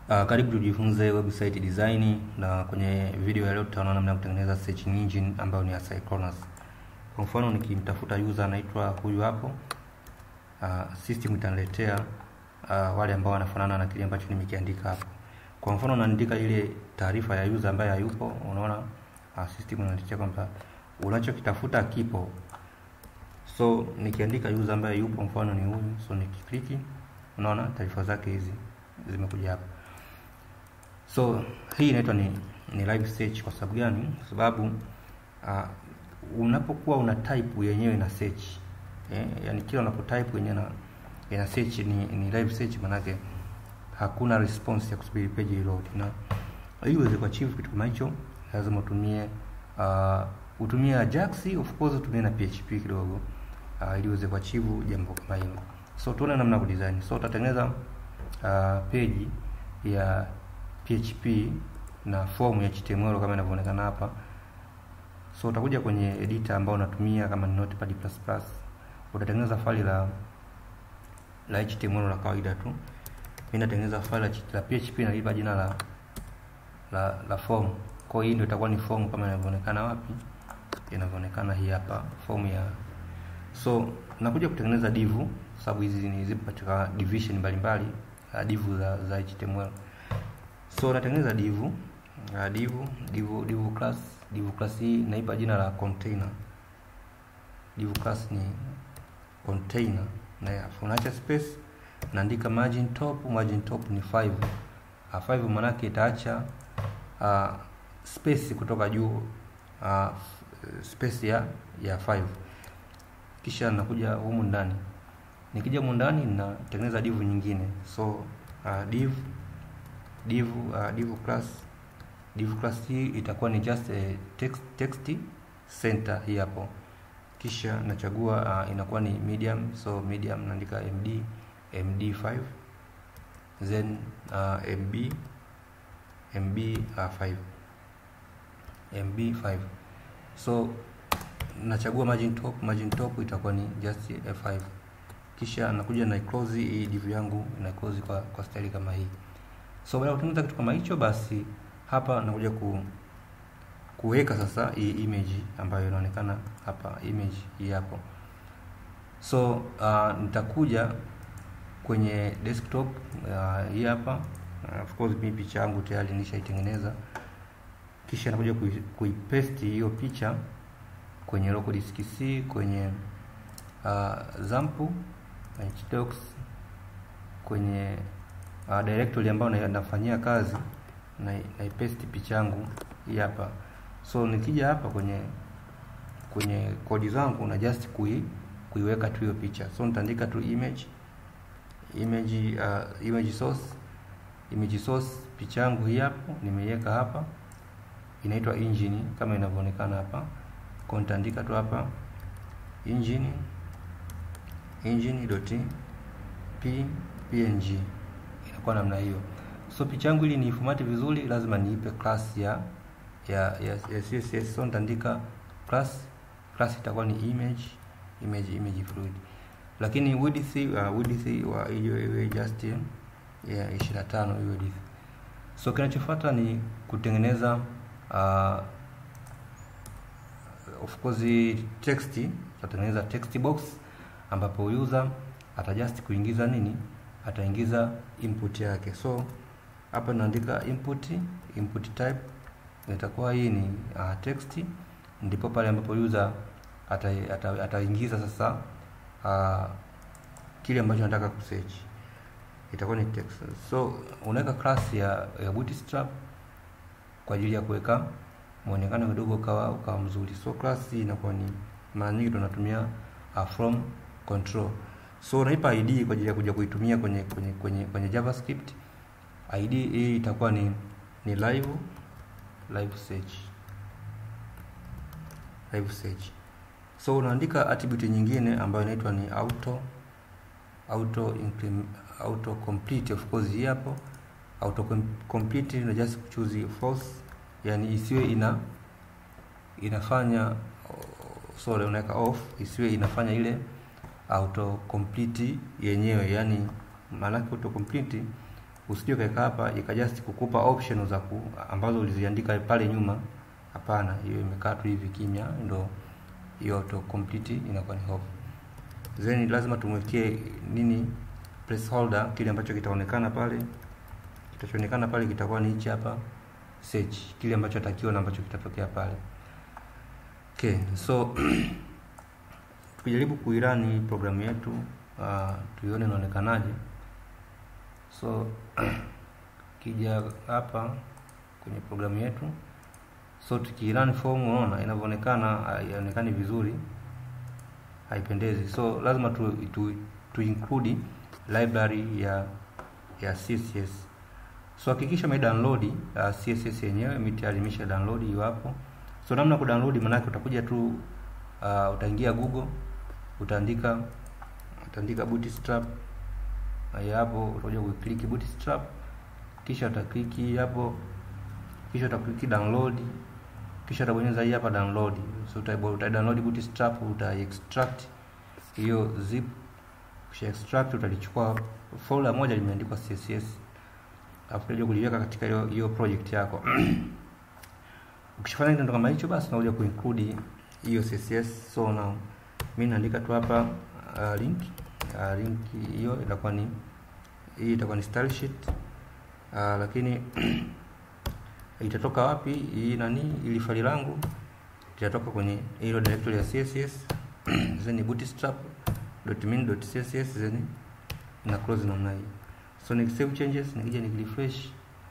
Uh, karibu tujifunze website design na kwenye video ya leo tutaona namna ya kutengeneza search engine ambayo ni asynchronous. Kwa mfano nikimtafuta user anaitwa huyu hapo, uh, system itaniletea uh, wale ambao wanafanana na kile ambacho nimekiandika hapo. Kwa mfano naandika ile taarifa ya user ambaye hayupo, unaona uh, system inaniletea kwamba unachokitafuta kipo. So nikiandika user ambaye yupo, mfano ni huyu, so nikikliki, unaona taarifa zake hizi zimekuja hapa. So hii inaitwa ni, ni live search. Kwa sababu gani? Kwa sababu uh, unapokuwa una type yenyewe na search eh, yani kila unapo type yenyewe na ina search ni, ni live search, manake hakuna response ya kusubiri page reload, na ili uweze kuachieve kitu kama hicho lazima utumie uh, utumie Ajax, of course utumie na PHP kidogo uh, ili uweze kuachieve jambo kama hilo. So tuone namna ya kudesign. So utatengeneza uh, page ya PHP na form ya HTML kama inavyoonekana hapa. So utakuja kwenye editor ambao unatumia kama ni Notepad++, utatengeneza faili la la HTML la kawaida tu. Mimi natengeneza faili la PHP na lipa jina la la, la form. Kwa hiyo ndio itakuwa ni form kama inavyoonekana wapi? Inavyoonekana hii hapa form ya so nakuja kutengeneza div sababu hizi ni zipo katika division mbalimbali uh, div za, za HTML. So natengeneza div uh, div div div class div class hii naipa jina la container. Div class ni container na unaacha space, naandika margin top, margin top ni 5. Uh, 5 maana yake itaacha uh, space kutoka juu uh, space ya ya 5 kisha nakuja humu ndani. Nikija humu ndani natengeneza div nyingine, so uh, div div uh, div class div class hii itakuwa ni just a text text center hii hapo, kisha nachagua uh, inakuwa ni medium, so medium naandika md md5 then uh, mb mb uh, 5 mb5 so nachagua margin top, margin top itakuwa ni just f5, kisha nakuja na close hii div yangu na close kwa, kwa style kama hii. So baada ya kutengeneza kitu kama hicho, basi hapa nakuja ku kuweka sasa hii image ambayo inaonekana hapa, image hii hapo. So uh, nitakuja kwenye desktop uh, hii hapa uh, of course mimi picha yangu tayari nishaitengeneza, kisha nakuja kuipaste hiyo picha kwenye local disk C kwenye uh, zampu htdocs kwenye uh, directory ambayo nafanyia kazi na naipaste picha yangu hii hapa. So nikija hapa kwenye kwenye kodi zangu na just kui kuiweka tu hiyo picha. So nitaandika tu image image uh, image source image source picha yangu hii hapo nimeiweka hapa, inaitwa engine kama inavyoonekana hapa kwa nitaandika tu hapa engine engine.p png inakuwa namna hiyo. So picha yangu ili niifumate vizuri, lazima niipe class ya ya ya, ya CSS. So nitaandika class class itakuwa ni image image image fluid, lakini width uh, width wa hiyo iwe just ya 25 hiyo width. So kinachofuata ni kutengeneza uh, of course text, tutatengeneza text box ambapo user atajust kuingiza nini, ataingiza input yake. So hapa naandika input, input type itakuwa hii ni uh, text, ndipo pale ambapo user ataingiza ata, ata sasa uh, kile ambacho nataka kusearch itakuwa ni text. So unaweka class ya, ya bootstrap kwa ajili ya kuweka muonekano kidogo ukawa ukawa mzuri. So class hii inakuwa ni mara nyingi tunatumia uh, from control. So unaipa id kwa ajili ya kuja kuitumia kwenye kwenye kwenye kwenye JavaScript. id hii itakuwa ni ni live live search live search. So unaandika attribute nyingine ambayo inaitwa ni auto auto increment, auto complete of course hii hapo auto complete na just choose false yani isiwe ina inafanya sorry, unaweka off, isiwe inafanya ile auto complete yenyewe, yani maanake auto complete usije ukaweka hapa ikajust kukupa option za ku, ambazo uliziandika pale nyuma. Hapana, hiyo imekaa tu hivi kimya, ndo hiyo auto complete inakuwa ni off. Then lazima tumwekee nini placeholder, kile ambacho kitaonekana pale, kitachoonekana pale kitakuwa ni hichi hapa search, kile ambacho atakiwa na ambacho kitatokea pale. Okay, so tukijaribu kuirani programu yetu uh, tuione inaonekanaje. So kija hapa kwenye programu yetu, so tukirun form, unaona inavyoonekana haionekani vizuri, haipendezi. So lazima tu, tu, tu include library ya ya CSS. So hakikisha ume download uh, CSS yenyewe mimi tayari nimesha download hiyo hapo. So namna ku download maana utakuja tu uh, utaingia Google utaandika utaandika bootstrap haya hapo, utakuja kuclick bootstrap, kisha utaklik hapo, kisha utaklik download, kisha utabonyeza hii hapa download. So uta, uta download bootstrap, uta extract hiyo zip, kisha extract utalichukua folder moja limeandikwa CSS, alafu utakuja kuliweka katika hiyo hiyo project yako. Ukishafanya kitu kama hicho, basi unakuja kuinclude hiyo CSS. So now mimi naandika tu hapa uh, link uh, link hiyo itakuwa ni hii itakuwa ni style sheet uh, lakini itatoka wapi hii nani ili faili langu itatoka kwenye hilo directory ya CSS then bootstrap.min.css then na close namna hii. So ni save changes, nikija nikirefresh,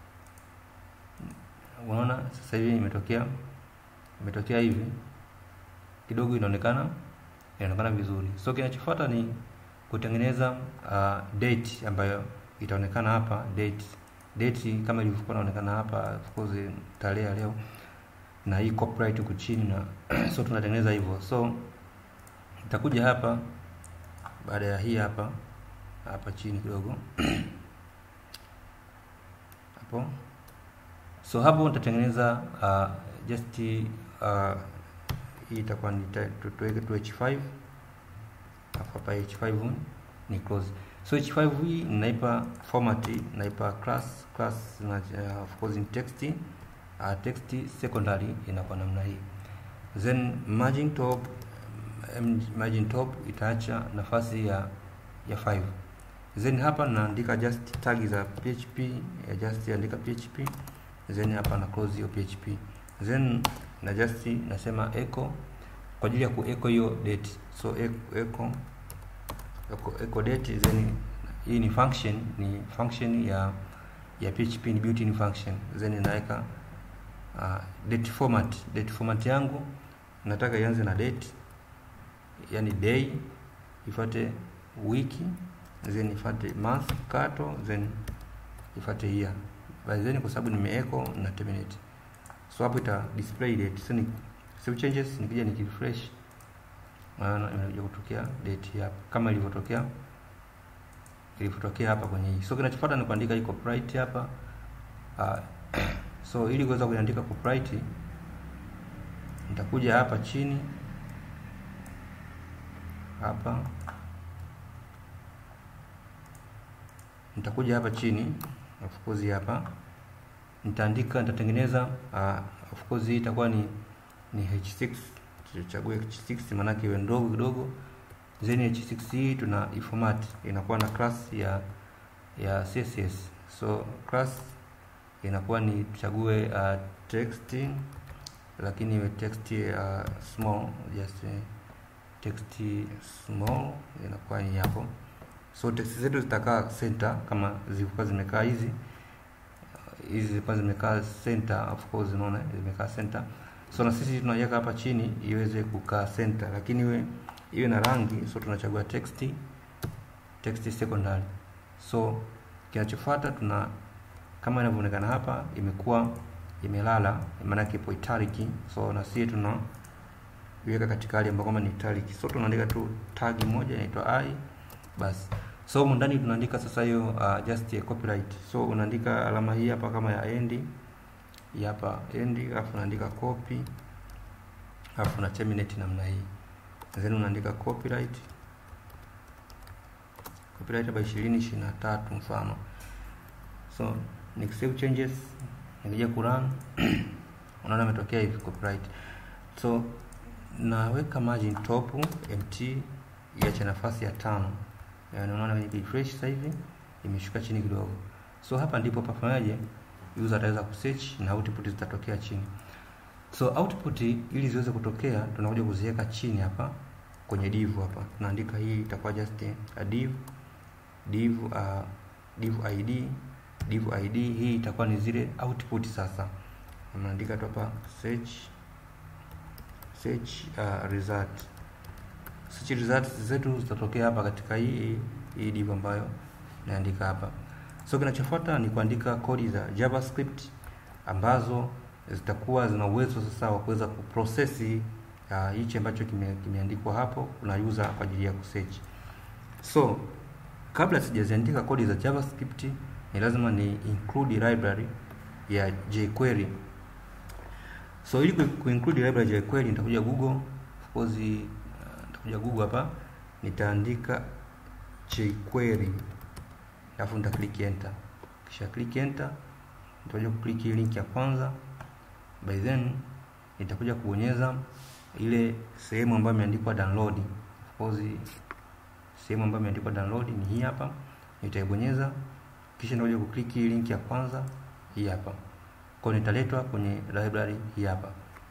unaona sasa hivi imetokea imetokea hivi kidogo, inaonekana inaonekana vizuri. So kinachofuata ni kutengeneza uh, date ambayo itaonekana hapa date date kama ilivyokuwa inaonekana hapa, of course tarehe ya leo na hii copyright huku chini na so tunatengeneza hivyo. So nitakuja hapa baada ya hii hapa hapa chini kidogo hapo. So hapo nitatengeneza uh, just uh, hii itakuwa ni tuweke tu h5 alafu hapa h5 ni close. So h5 hii ninaipa format, naipa class class na uh, of course in text uh, text secondary inakuwa namna hii, then margin top margin top itaacha nafasi ya ya 5 then hapa naandika just tag za PHP ya just andika PHP then hapa na close hiyo PHP then na just nasema echo kwa ajili ya ku echo hiyo date so echo echo echo, echo date then hii ni function ni function ya ya PHP ni built-in function then naweka uh, date format date format yangu nataka ianze na date yani day ifuate wiki then ifuate month kato then ifuate year by then kwa sababu nimeecho na terminate so hapo ita display date so ni save changes nikija nikirefresh maana imekuja kutokea date hapa kama ilivyotokea ilivyotokea hapa kwenye hii so kinachofuata ni kuandika hii copyright hapa uh, so ili kuweza kuandika copyright nitakuja hapa chini hapa nitakuja hapa chini of course hapa nitaandika nitatengeneza uh, of course hii itakuwa ni ni h6 tuchague h6 maana iwe ndogo kidogo then h6 hii tuna iformat inakuwa na class ya ya css so class inakuwa ni tuchague uh, text lakini iwe text uh, small just uh, text small inakuwa ni hapo so text zetu zitakaa center kama zilikuwa zimekaa hizi hizi zilikuwa zimekaa center of course unaona zimekaa center so na sisi tunaiweka hapa chini iweze kukaa center lakini iwe iwe na rangi so tunachagua text text secondary so kinachofuata tuna kama inavyoonekana hapa imekuwa imelala maana yake ipo italic so na sisi tuna iweka katika hali ambayo kama ni italic so tunaandika tu tag moja inaitwa i basi so humu ndani tunaandika sasa hiyo uh, just a copyright so unaandika alama hii hapa kama ya end hii hapa end alafu unaandika copy alafu una terminate namna hii then unaandika copyright copyright hapa 20 23 mfano so nikisave changes nikija kurun unaona imetokea hivi copyright so naweka margin top mt iache nafasi ya tano yani unaona kwenye refresh sasa hivi imeshuka chini kidogo so hapa ndipo pafanyaje user ataweza kusearch na output zitatokea chini so output ili ziweze kutokea tunakuja kuziweka chini hapa kwenye div hapa tunaandika hii itakuwa just a div div uh, div id div id hii itakuwa ni zile output sasa unaandika tu hapa search search uh, result search results zetu zitatokea hapa katika hii hii div ambayo naandika hapa so kinachofuata ni kuandika kodi za javascript ambazo zitakuwa zina uwezo sasa wa kuweza kuprocess uh, hichi ambacho kime, kimeandikwa hapo kuna user kwa ajili ya kusearch so kabla sijaziandika kodi za javascript ni lazima ni include library ya jQuery so ili kuinclude library ya jQuery nitakuja google of course uh, nitakuja google hapa nitaandika jQuery alafu nita click enter kisha click enter nitakuja kuclick link ya kwanza by then nitakuja kubonyeza ile sehemu ambayo imeandikwa download of course sehemu ambayo imeandikwa download ni hii hapa nitaibonyeza kisha nitakuja kuclick link ya kwanza hii hapa kwa nitaletwa kwenye library hii hapa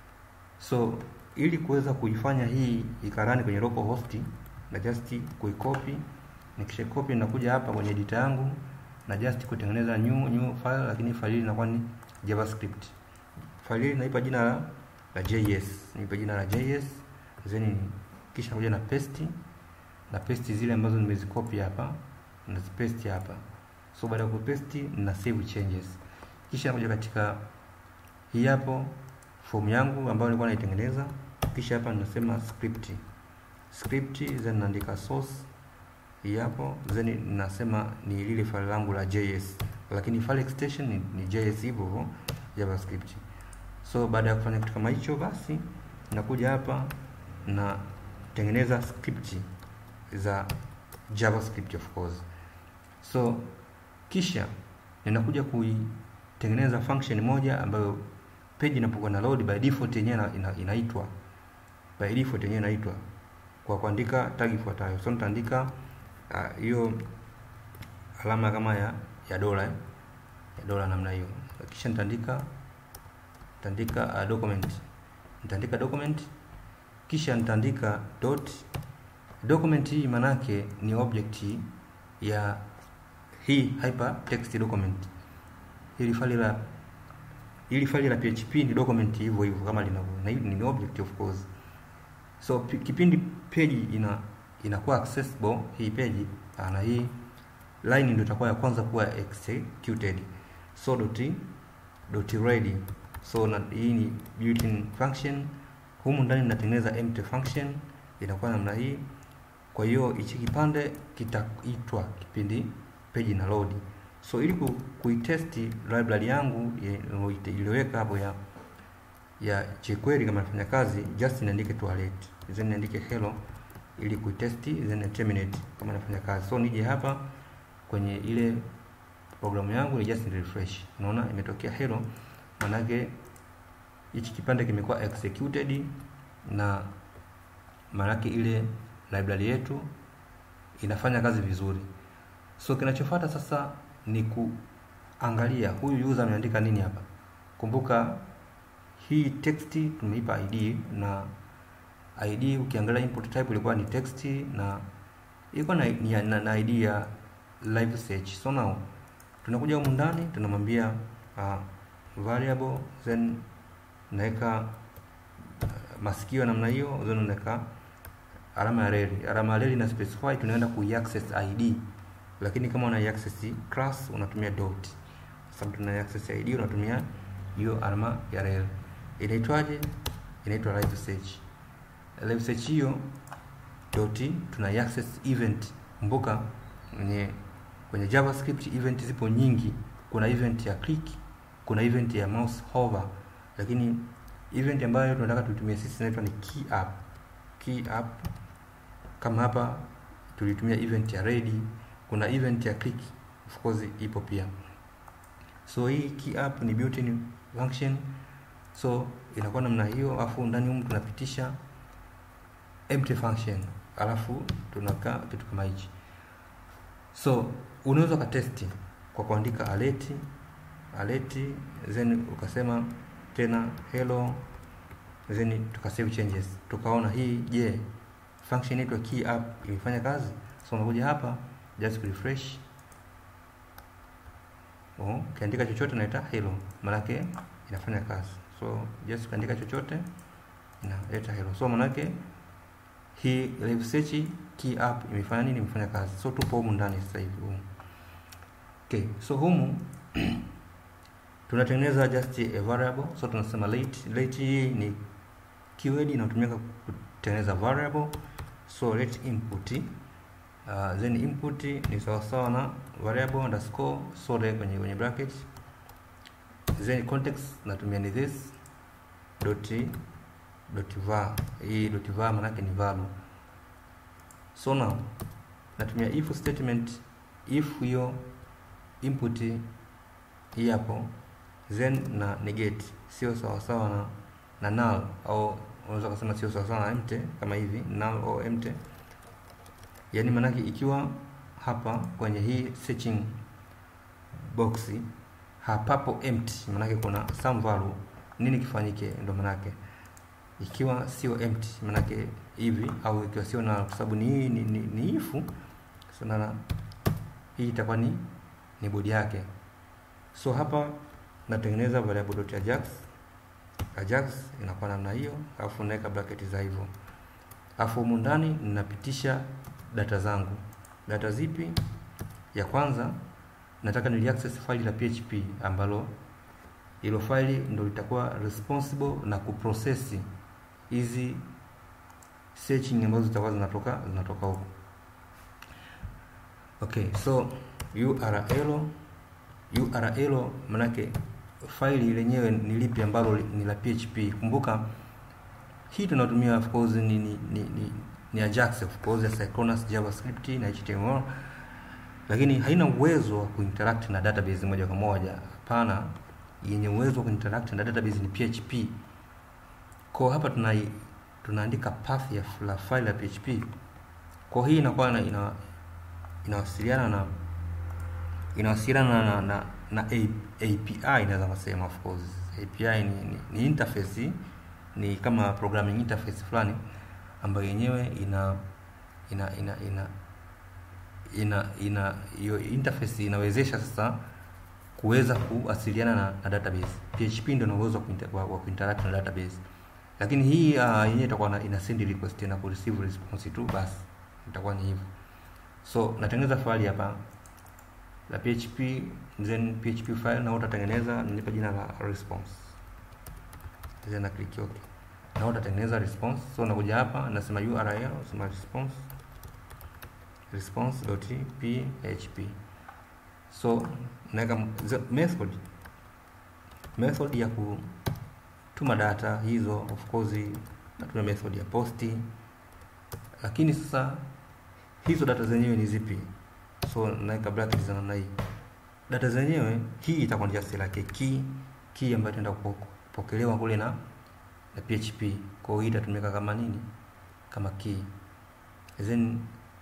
so ili kuweza kuifanya hii ikarani kwenye local host na just kuicopy nikisha copy nakuja hapa kwenye editor yangu na just kutengeneza new new file lakini file hii inakuwa ni javascript file hii naipa jina la, la js naipa jina la js then kisha nakuja na paste na paste zile ambazo nimezicopy hapa nazipaste hapa so baada ya kupaste na save changes kisha nakuja katika hii hapo form yangu ambayo nilikuwa naitengeneza kisha hapa ninasema script script then naandika source hii hapo then nasema ni lile file langu la JS lakini file extension ni, ni JS hivyo hivyo JavaScript so baada ya kufanya kitu kama hicho basi nakuja hapa na tengeneza script za JavaScript of course so kisha ninakuja kuitengeneza function moja ambayo page inapokuwa na load by default yenyewe ina, inaitwa by default yenyewe inaitwa kwa kuandika tag ifuatayo so nitaandika hiyo uh, alama kama ya ya dola eh? ya dola namna hiyo kisha nitaandika nitaandika uh, document nitaandika document kisha nitaandika dot document hii manake ni object ya hii hypertext document hili faili la hili faili la PHP ni document hivyo hivyo kama linavyo na hili ni object of course so kipindi page ina inakuwa accessible hii page na hii line ndio itakuwa ya kwanza kuwa executed so dot dot ready so na hii ni built-in function humu ndani ninatengeneza empty function inakuwa namna hii kwa hiyo hichi kipande kitaitwa kipindi page na load so ili kuitest library yangu iliyoweka hapo ya ya jQuery kama inafanya kazi just niandike toilet then niandike hello ili kuitest then terminate kama inafanya kazi so nije hapa kwenye ile programu yangu ni just refresh unaona imetokea hello manake hichi kipande kimekuwa executed na manake ile library yetu inafanya kazi vizuri so kinachofuata sasa ni kuangalia huyu user ameandika nini hapa kumbuka hii text tumeipa id na id ukiangalia input type ilikuwa ni text na ilikuwa na, na, na, na id ya live search so now tunakuja humu ndani tunamwambia uh, variable then naweka uh, masikio namna hiyo then unaweka alama ya reli alama ya reli na specify tunaenda kuiaccess id lakini kama una access class unatumia dot sababu tuna access id unatumia hiyo alama ya rel inaitwaje inaitwa live search live search hiyo dot tuna access event kumbuka kwenye kwenye javascript event zipo nyingi kuna event ya click kuna event ya mouse hover lakini event ambayo tunataka tutumie sisi inaitwa ni key up key up kama hapa tulitumia event ya ready kuna event ya click of course ipo pia so hii key app ni built-in function so inakuwa namna hiyo alafu ndani humu tunapitisha empty function alafu tunakaa kitu kama hichi so unaweza ukatesti kwa kuandika alert alert then ukasema tena hello then tukasave changes tukaona hii je yeah, function yetu ya key app imefanya kazi so unakuja hapa just refresh oh, ukiandika chochote naita hello manake inafanya kazi so just ukiandika chochote inaleta hello so manake hii live search key app imefanya nini imefanya kazi so tupo humu ndani sasa hivi humu okay so humu tunatengeneza just a variable so tunasema late late hii ni keyword inayotumika kutengeneza variable so let input uh, then input ni sawasawa na variable underscore sole kwenye kwenye bracket then context natumia ni this dot dot var hii dot var manake ni value so now natumia if statement if hiyo input hii hapo then na negate sio sawasawa na na null au unaweza kusema sio sawasawa na empty kama hivi null au empty yani manake ikiwa hapa kwenye hii searching box hapapo empty manake kuna some value nini kifanyike ndo manake ikiwa sio empty manake hivi au ikiwa sio na kwa sababu ni ni, ni, ni ifu sana hii itakuwa ni ni bodi yake so hapa natengeneza variable ajax ajax inakuwa namna hiyo alafu naweka bracket za hivyo alafu humu ndani ninapitisha data zangu data zipi ya kwanza nataka nili access file la php ambalo hilo faili ndo litakuwa responsible na kuprocess hizi searching ambazo zitakuwa zinatoka zinatoka huko okay so url url manake faili lenyewe ni lipi ambalo ni la php kumbuka hii tunatumia of course ni ni, ni, ni, ni ajax of course ya synchronous javascript na html lakini haina uwezo wa kuinteract na database moja kwa moja hapana yenye uwezo wa kuinteract na database ni php kwa hapa tuna tunaandika path ya la file ya php kwa hii inakuwa ina, ina inawasiliana na inawasiliana na, na, na API inaweza kusema of course API ni, ni, ni interface ni kama programming interface fulani ambayo yenyewe ina ina ina ina ina ina hiyo interface inawezesha sasa kuweza kuwasiliana na, na database. PHP ndio ina uwezo wa kuinteract na database, lakini hii uh, yenyewe itakuwa ina send request na ku receive response tu, basi itakuwa ni hivyo. So natengeneza file hapa la PHP then PHP file na utatengeneza, nilipa jina la response, then na click okay, na utatengeneza response. So nakuja hapa nasema URL, nasema response response.php so naweka method method ya kutuma data hizo of course natumia method ya posti lakini sasa hizo data zenyewe ni zipi so naweka bracket za namna hii data zenyewe hii itakuwa just like key key ambayo itaenda kupokelewa kule na na PHP kwa hiyo hii itatumika kama nini kama key then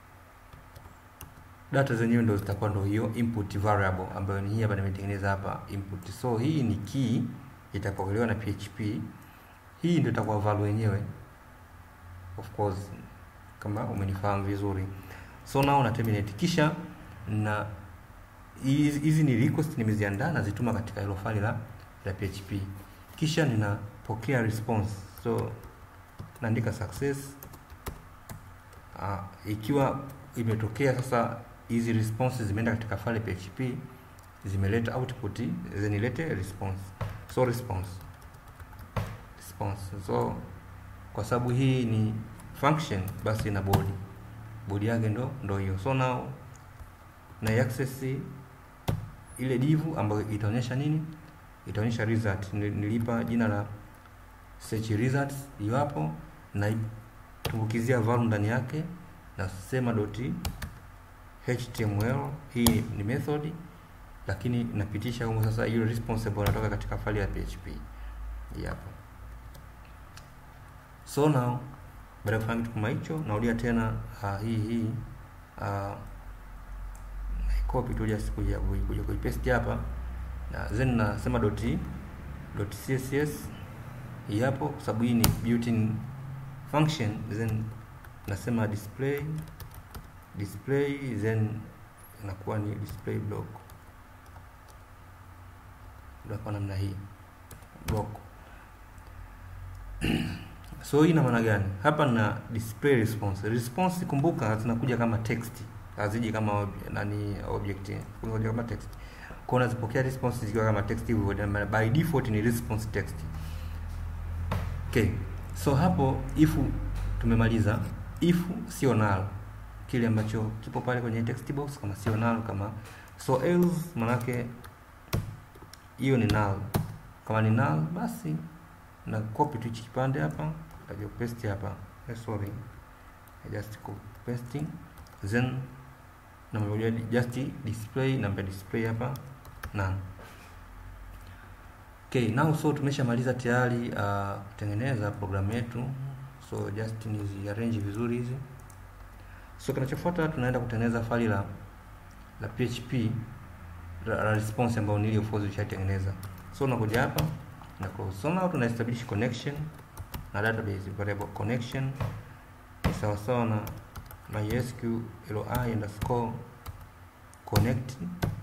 data zenyewe ndo zitakuwa ndo hiyo input variable ambayo ni hii hapa nimetengeneza hapa input. So hii ni key itapokelewa na PHP. Hii ndio itakuwa value yenyewe. Of course kama umenifahamu vizuri. So now na terminate kisha na hizi ni request nimeziandaa nazituma katika hilo file la la PHP. Kisha ninapokea response. So naandika success uh, ikiwa imetokea sasa hizi responses zimeenda katika file PHP zimeleta output then ilete response so response response so kwa sababu hii ni function basi ina body body yake ndo ndo hiyo so now na access ile div ambayo itaonyesha nini itaonyesha result nilipa jina la search results hiyo hapo na tumbukizia value ndani yake nasema dot html hii ni method lakini napitisha huko sasa ile response ambayo inatoka katika faili ya PHP hii hapa. So now baada ya kufanya kitu kama hicho, narudia tena uh, hii hii uh, copy tu just kuja kuja kuipaste hapa na then nasema dot dot css hii hapo, kwa sababu hii ni built-in function, then nasema display display, then inakuwa ni display block kwa namna hii block. So hii ina maana gani? Hapa na display response. Response kumbuka, zinakuja kama text, haziji kama ob, nani object, zinakuja kama text. Kwa unazipokea response zikiwa kama text hivyo, by default ni response text. Okay, so hapo if tumemaliza, if sio null, kile ambacho kipo pale kwenye text box kama sio null, kama so else manake hiyo ni null. Kama ni null, basi na copy tu hichi kipande hapa, nitaje paste hapa. Eh, sorry, I just copy pasting, then na mmoja just display namba display hapa none. Okay, now so tumeshamaliza tayari uh, kutengeneza programu yetu, so just nizi arrange vizuri hizi. So kinachofuata tunaenda kutengeneza faili la la PHP la, la response ambayo nilio force ushatengeneza. So unakuja hapa na close. So now tuna establish connection na database variable connection ni sawa sawa na mysqli underscore connect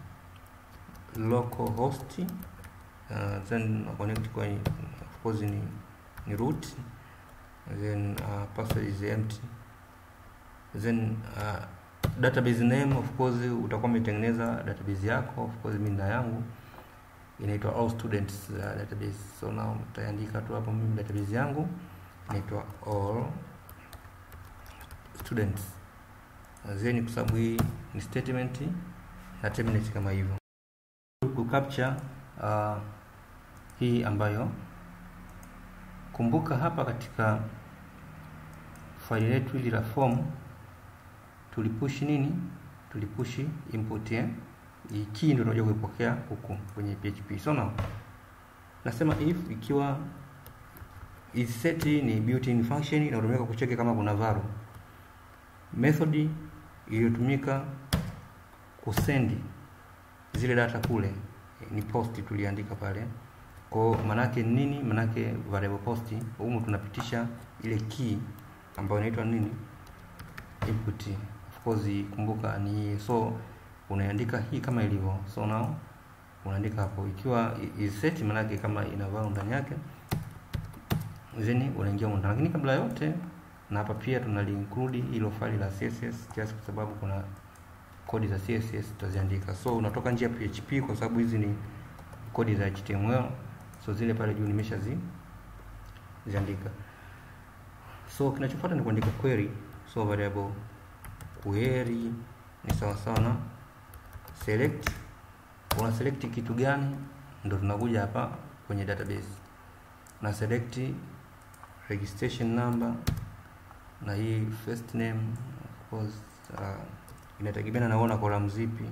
localhost uh, then connect kwa of course ni, ni root then uh, password is empty then uh, database name of course utakuwa umetengeneza database yako of course mimi na yangu inaitwa all students uh, database so now utaandika tu hapo mimi database yangu inaitwa all students then kwa sababu hii ni statement na terminate kama hivyo ku capture uh, hii ambayo kumbuka hapa katika faili letu hili la form tulipush nini tulipush input eh? hii key ndio tunakuja kuipokea huku kwenye PHP. So now nasema if ikiwa is set ni built-in function inatumika kucheki kama kuna value. Method iliyotumika kusend zile data kule ni post tuliandika pale. Kwa manake nini? Manake variable post humu tunapitisha ile key ambayo inaitwa nini? Input. Of course kumbuka ni so unaandika hii kama ilivyo. So now unaandika hapo ikiwa is set manake kama ina value ndani yake, then unaingia ndani. Lakini kabla yote, na hapa pia tunaliinclude hilo faili la CSS just kwa sababu kuna kodi za CSS tutaziandika. So unatoka nje ya PHP kwa sababu hizi ni kodi za HTML. So zile pale juu nimeshazi ziandika. So kinachofuata ni kuandika query. So variable query ni sawa sawa na select. Una select kitu gani? Ndio tunakuja hapa kwenye database na select registration number na hii first name of course, uh, inategemeana naona column zipi.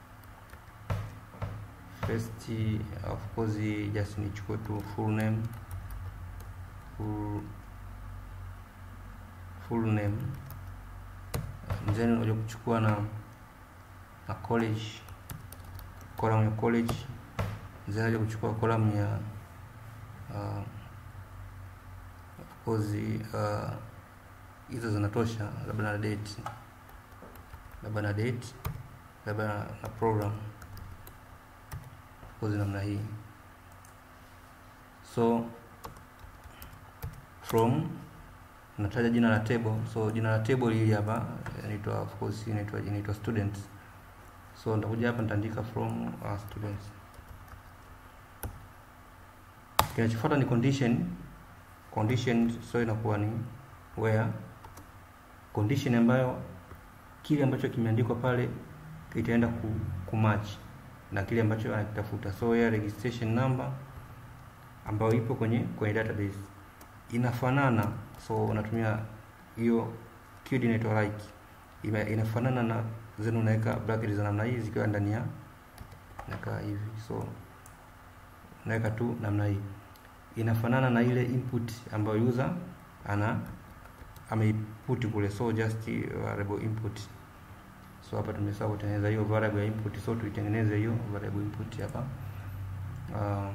First of course just nichukue tu full name full, full name then unakuja kuchukua na na college column ya college then unakuja kuchukua column ya uh, of course uh, hizo zinatosha, labda na date, labda na date, labda na program kozi namna hii. So from nataja jina la table, so jina la table hili hapa inaitwa of course inaitwa inaitwa students. So nitakuja hapa nitaandika from uh, students. Kinachofuata ni condition. Condition so inakuwa ni where condition ambayo kile ambacho kimeandikwa pale kitaenda ku, ku match na kile ambacho anakitafuta. So ya registration number ambayo ipo kwenye kwenye database inafanana, so unatumia hiyo keyword inaitwa like, inafanana na zenu, unaweka bracket za namna hii zikiwa ndani ya nakaa hivi so naweka tu namna hii inafanana na ile input ambayo user ana ameiput kule so just variable input so hapa tumesahau kutengeneza hiyo variable ya input so tuitengeneze hiyo variable input hapa uh,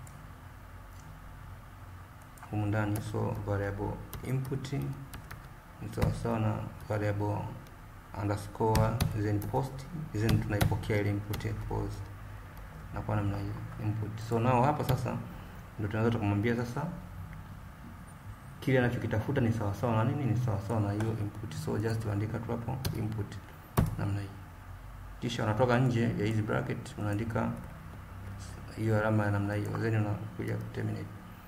humu ndani so variable input ni sawasawa na variable underscore then post then tunaipokea ile input pause nakuwa namna hiyo input so nao hapa sasa ndio tunaweza tukamwambia sasa kile anachokitafuta ni sawasawa na nini ni sawasawa na hiyo input so just uandika tu hapo input namna hii kisha unatoka nje ya hizi bracket unaandika hiyo alama ya namna hiyo then unakuja terminate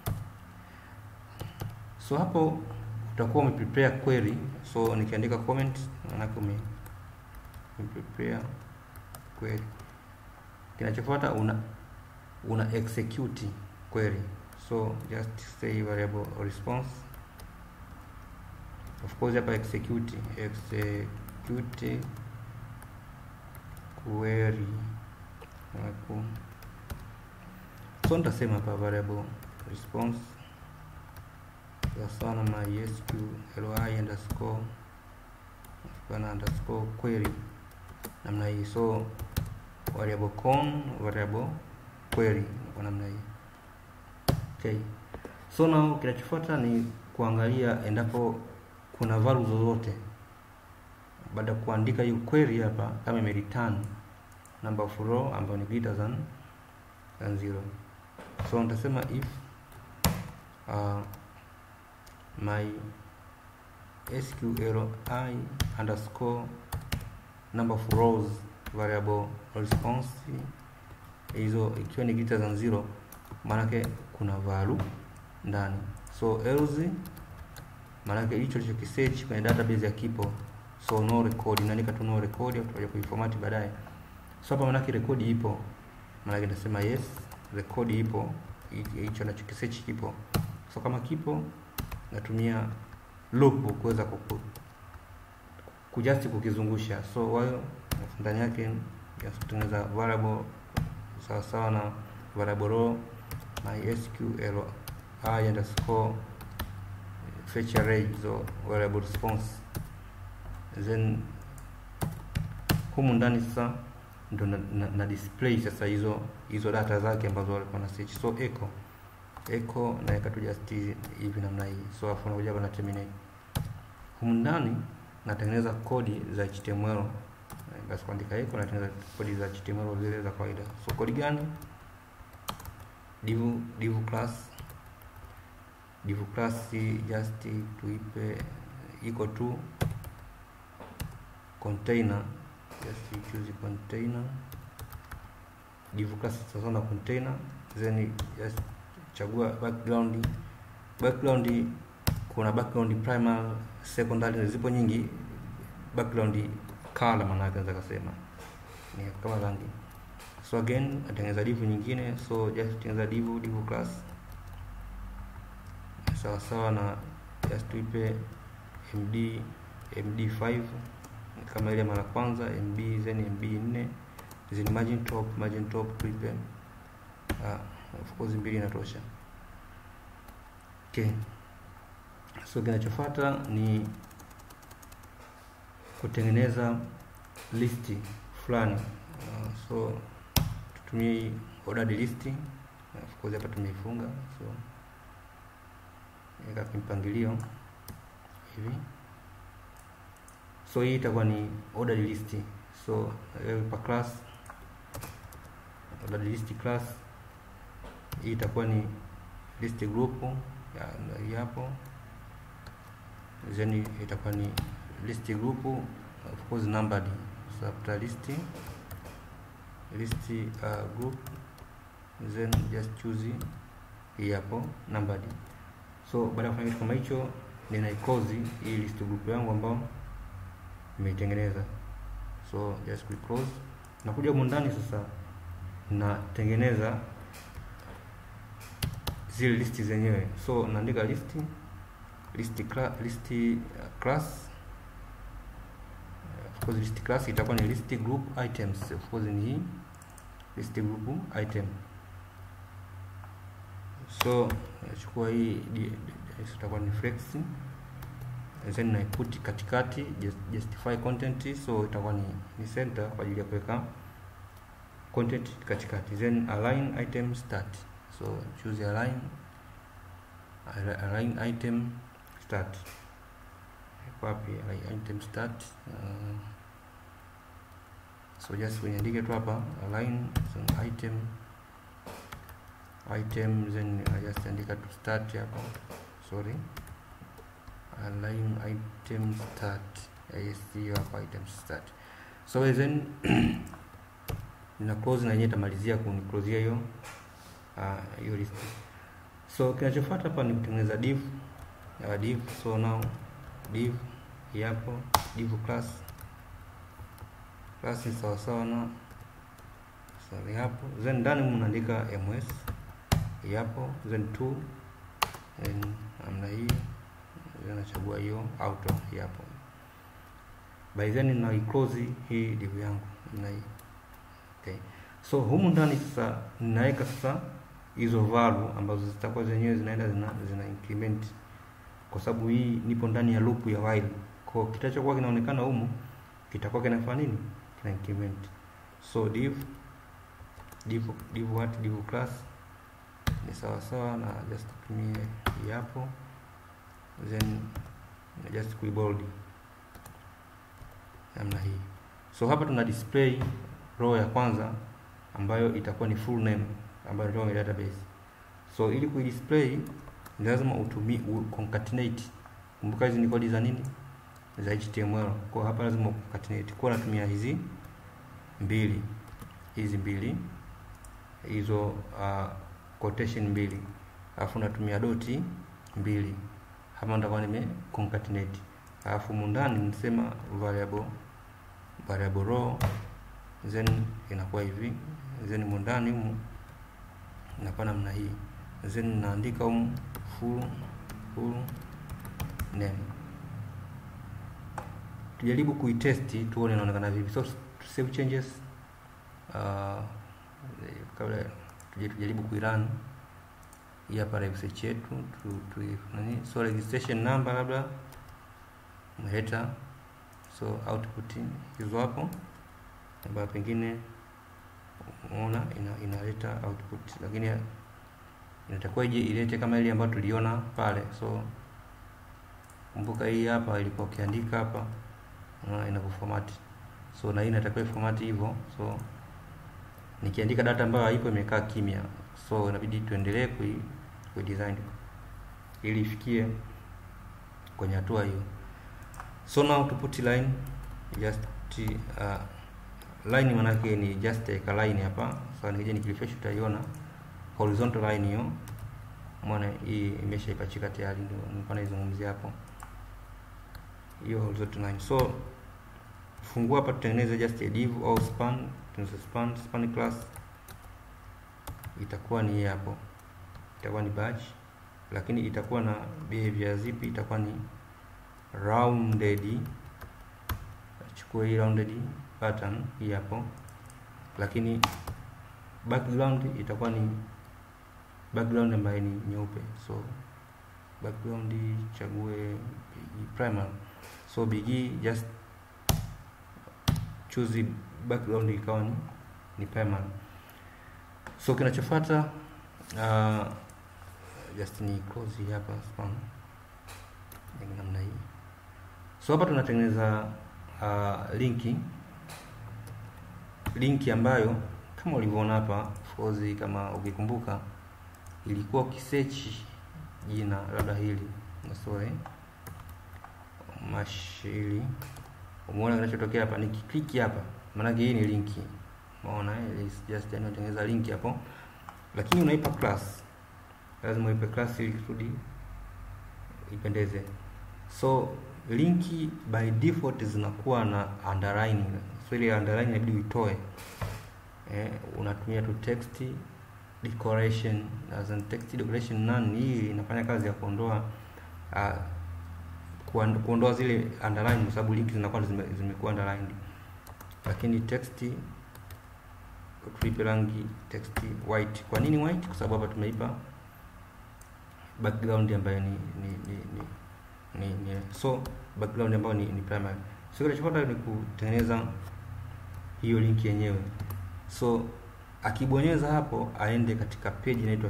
so hapo utakuwa umeprepare query so nikiandika comment maanake ume umeprepare query kinachofuata una una execute query so just say variable response of course hapa execute execute query Alafu- so nitasema hapa variable response sawasawa na mysqli underscore kana underscore query namna hii so variable con variable query kwa namna hii okay so now kinachofuata ni kuangalia endapo kuna value zozote baada ya kuandika hiyo query hapa kama ime return number of row ambayo ni greater than than zero so nitasema if uh, my sqli underscore number of rows variable response hizo ikiwa ni greater than zero maanake kuna value ndani so else maanake hicho lichokisearch kwenye database ya kipo so no record inaandika tu no record au tutakuja kuiformat baadaye so hapa maanake rekodi ipo maanake nitasema yes rekodi ipo hi- hicho nachokisearch kipo so kama kipo natumia loop kuweza kuku kujust kukizungusha so while ndani yake just kutengeneza variable sawa sawa na variable row mysqli underscore fetch array so variable response then humu ndani sasa ndo na, na, na display sasa hizo hizo data zake ambazo walikuwa na search so echo echo naweka tu just hivi namna hii so afu nakuja hapa na terminate humu ndani natengeneza kodi za HTML basi kuandika echo natengeneza kodi za HTML zile za kawaida so kodi gani div div class div class just tuipe iko tu container just choose container div class sasa na container then just chagua background background kuna background primary secondary zipo nyingi background color maana yake naweza kusema ni kama rangi so again natengeneza div nyingine so just tengeneza div div class sawa sawa na just tuipe md md5 kama ile mara kwanza mb then mb 4 then margin top margin top tuipe uh, of course mbili inatosha okay so kinachofuata ni kutengeneza listi fulani uh, so tutumie hii ordered list of course hapa tumeifunga so weka kimpangilio hivi so hii itakuwa ni ordered list so eh, pa class ordered list class hii itakuwa ni list group ya hii hapo then itakuwa ni list group of course numbered so after list list uh, group then just choose hii hapo numbered so baada ya kufanya kitu kama hicho ninaiclose hii list group yangu ambao nimeitengeneza so just quick close nakuja humu ndani sasa natengeneza zile listi zenyewe so naandika list list cla list uh, class of course list class itakuwa ni list group items of course ni hii list group item so nachukua hii di- di- itakuwa ni flex then naiput katikati just- justify content so itakuwa ni, ni center kwa ajili ya kuweka content katikati then align item start so choose align align item start Iko wapi align item start uh, so just uniandike tu hapa align so item item then I just andika to start hapa sorry align item start yes hiyo hapa item start so then nina close na yenyewe itamalizia kuniclosea hiyo ah, hiyo list so kinachofuata hapa ni kutengeneza div uh, div so now div hii hapo div class class ni sawasawa na sorry hapo then ndani mnaandika ms hii hapo then two then namna hii then nachagua hiyo auto hii hapo by then na close hii div yangu na hii okay so humu ndani sasa ninaweka sasa hizo value ambazo zitakuwa zenyewe zinaenda zina, zina increment kwa sababu hii nipo ndani ya loop ya while kwa kitachokuwa kinaonekana humu kitakuwa kinafanya nini kina increment so div div div what div class ni sawa sawa na just tumie hii hapo then na just kuibold namna hii so hapa tuna display row ya kwanza ambayo itakuwa ni full name ambayo ndio kwenye database so ili kuidisplay ni lazima utumie u- concatenate kumbuka hizi ni kodi za nini za html kwa hapa lazima concatenate kwa natumia hizi mbili hizi mbili hizo uh, quotation mbili alafu natumia doti mbili hapa nitakuwa nime concatenate alafu mundani nisema variable variable row then inakuwa hivi then mundani humu inakuwa namna hii then naandika humu full full name tujaribu kuitesti tuone inaonekana vipi so to save changes uh, kabla tuje tujaribu kuirun hii hapa research yetu tu, tu, nani so registration number labda header so output hizo hapo ambayo pengine unaona ina, inaleta output lakini inatakiwa ije ilete kama ile ambayo tuliona pale so kumbuka hii hapa ilikuwa ukiandika hapa unaona inavyoformat so na hii inatakiwa iformat hivyo so nikiandika data ambayo haipo imekaa kimya so inabidi tuendelee kui, kui design ili ifikie kwenye hatua hiyo so now to put line just uh, line manake ni just eka line hapa so nikija nikirefresh utaiona horizontal line hiyo umeona hii imeshaipachika tayari ndio nilikuwa naizungumzia hapo hiyo horizontal line so fungua hapa tutengeneze just a div au span tunaweza span span class itakuwa ni hii hapo itakuwa ni batch lakini itakuwa na behavior zipi itakuwa ni rounded chukua hii rounded pattern hii hapo lakini background itakuwa ni background ambayo ni nyeupe so background chague primal so bg just choose background ikawa ni, ni primal so kinachofuata uh, just ni close hii hapa span ni namna hii so hapa tunatengeneza uh, linki linki ambayo kama ulivyoona hapa of course kama ukikumbuka ilikuwa ukisearch jina labda hili sorry mashili umeona kinachotokea hapa nikikliki hapa maanake hii ni linki umeona eh, it's just yani unatengeneza linki hapo lakini unaipa class lazima uipe class ili kusudi ipendeze so linki by default zinakuwa na underline so ile underline inabidi uitoe eh, unatumia tu text decoration as in text decoration none hii inafanya kazi ya kuondoa uh, kuon- kuondoa zile underline kwa sababu linki zinakuwa zime, zimekuwa underlined lakini text tuipe rangi text white. Kwa nini white? Kwa sababu hapa tumeipa background ambayo ni ni ni, ni, ni, ni so background ambayo ni, ni primary. So kinachofuata ni kutengeneza hiyo link yenyewe. So akibonyeza hapo aende katika page inaitwa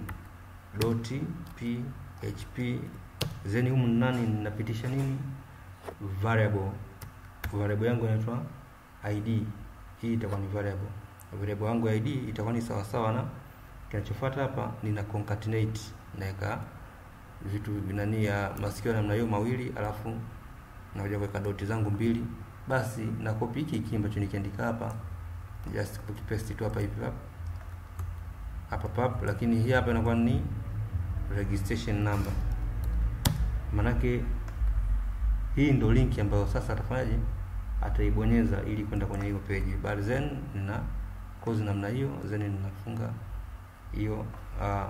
view.php then humu nani ninapitisha nini variable variable yangu inaitwa id hii itakuwa ni variable variable yangu ya id itakuwa ni sawa sawa na kinachofuata hapa nina concatenate naweka vitu nani ya masikio namna hiyo mawili alafu nakuja kuweka doti zangu mbili basi na copy hiki hiki ambacho nikiandika hapa just copy paste tu hapa hivi hapa hapa pap lakini hii hapa inakuwa ni registration number manake hii ndo link ambayo sasa atafanyaje ataibonyeza ili kwenda kwenye hiyo page but then nina close namna hiyo then ninafunga hiyo uh,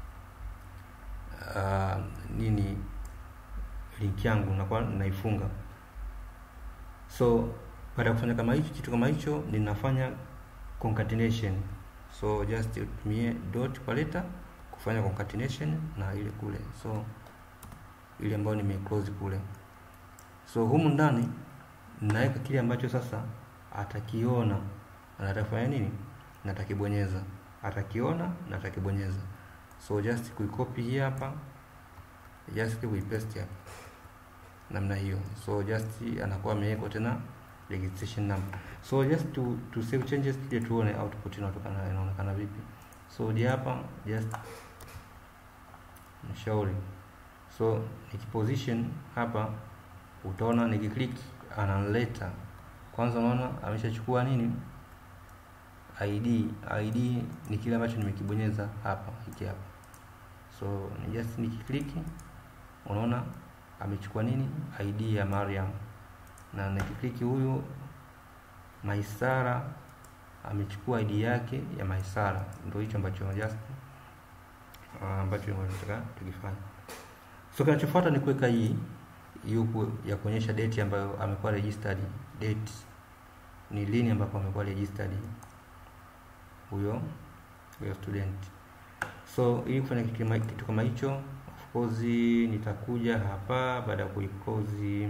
uh, nini link yangu nakuwa naifunga so baada ya kufanya kama hicho kitu kama hicho ninafanya concatenation so just utumie dot kwa leta kufanya concatenation na ile kule so ile ambayo nime close kule so humu ndani naweka kile ambacho sasa atakiona na atafanya nini na atakibonyeza atakiona na atakibonyeza so just kuicopy hii hapa just kuipaste hapa namna hiyo so just anakuwa amewekwa tena registration number so just to, to save changes tuje tuone output inatokana inaonekana vipi so je hapa just mshauri so nikiposition hapa utaona nikiclick analeta kwanza unaona ameshachukua nini id id ni kile ambacho nimekibonyeza hapa hiki hapa so ni just nikiclick unaona amechukua nini id ya Mariam na nikiclick huyu Maisara amechukua id yake ya Maisara ndio hicho ambacho just uh, ambacho tunataka tukifanya so kinachofuata ni kuweka hii yupo ya kuonyesha date ambayo amekuwa registered date ni lini ambapo amekuwa registered huyo huyo student so ili kufanya kitu kama kitu kama hicho of course nitakuja hapa baada ya kuiclose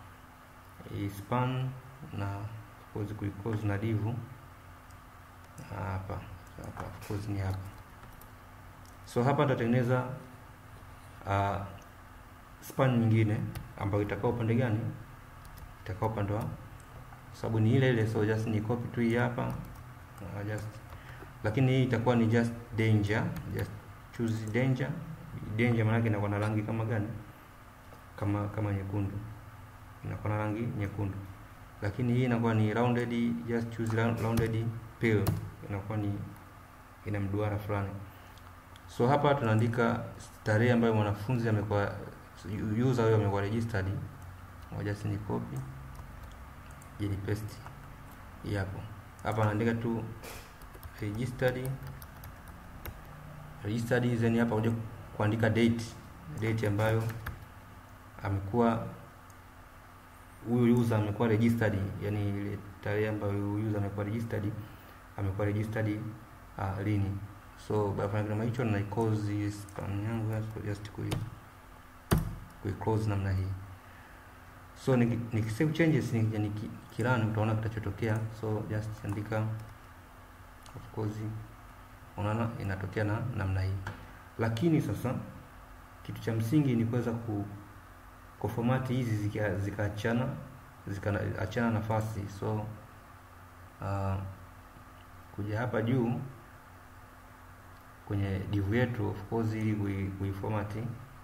span na of course kuiclose na div hapa hapa of course ni hapa so hapa nitatengeneza uh, span nyingine ambayo itakaa upande gani itakaa upande wa sababu ni ile ile so just ni copy tu hii hapa uh, just lakini hii itakuwa ni just danger just choose danger danger maana inakuwa na rangi kama gani kama kama nyekundu inakuwa na rangi nyekundu lakini hii inakuwa ni rounded just choose rounded pill inakuwa ni ina mduara fulani so hapa tunaandika tarehe ambayo mwanafunzi amekuwa user huyo amekuwa registered ngoja si ni copy ili paste hii hapo hapa naandika tu registered registered then hapa kuja kuandika date date ambayo amekuwa huyu user amekuwa registered yani ile tarehe ambayo huyu user amekuwa registered amekuwa registered uh, lini so baada ya kama hicho na close span yangu just kui kui close namna hii so nikisave changes nikija nikirun utaona kitachotokea so just andika of course unaona inatokea na namna hii lakini sasa kitu cha msingi ni kuweza ku kufomati hizi zikaachana zika zikaachana nafasi so uh, kuja hapa juu kwenye div yetu of course ili kuiformat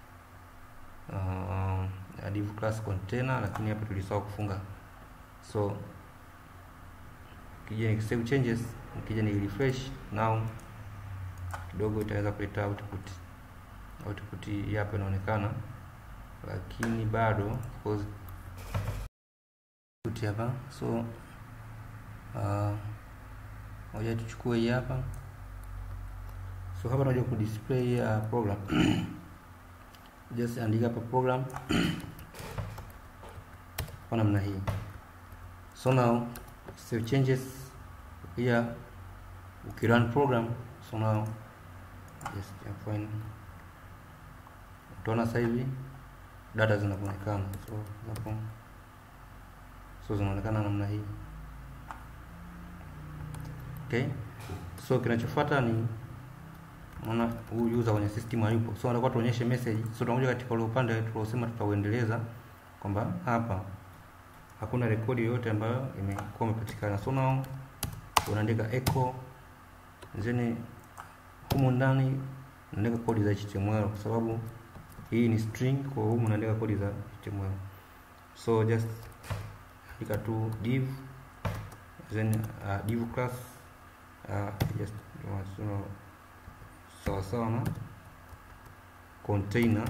uh, div class container lakini hapa tulisahau kufunga so kija ni save changes nikija ni refresh now kidogo itaweza kuleta output output hii hapa inaonekana lakini bado of course hapa so ngoja uh, tuchukue hii hapa so hapa tunakuja ku display uh, program just andika hapa program kwa namna hii so now save changes here ukirun program so now just fine utaona sasa hivi data zinaonekana so hapo so zinaonekana namna hii okay so kinachofuata ni unaona huyu user kwenye system hayupo so anakuwa tuonyeshe message so tunakuja katika ule upande tuliosema tutauendeleza kwamba hapa hakuna rekodi yoyote ambayo imekuwa imepatikana so now unaandika echo then humu ndani unaandika kodi za HTML kwa sababu hii ni string kwa humu unaandika kodi za HTML so just andika tu div then uh, div class uh, just uh, sawa sawa na container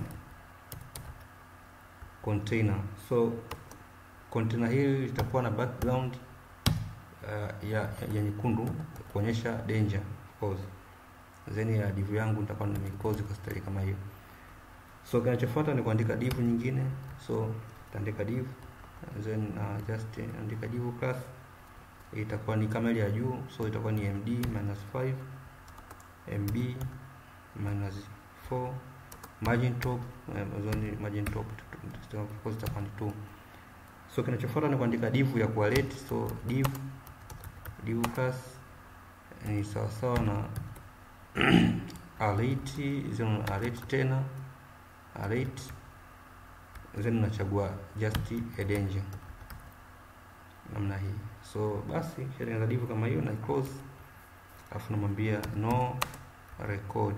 container so container hili litakuwa na background uh, ya, ya, ya nyekundu kuonyesha danger of course then ya div yangu nitakuwa nimeclose kwa style kama hiyo so kinachofuata ni kuandika div nyingine so utaandika div then uh, just andika div class itakuwa ni kama ile ya juu so itakuwa ni md minus 5 mb minus 4 margin top um, margin top of course itakuwa ni 2 so kinachofuata ni kuandika div ya kualert so div div class ni sawa sawa na alert zeno alert tena alert then unachagua just a danger namna hii so basi kishatengeneza div kama hiyo na close alafu namwambia no record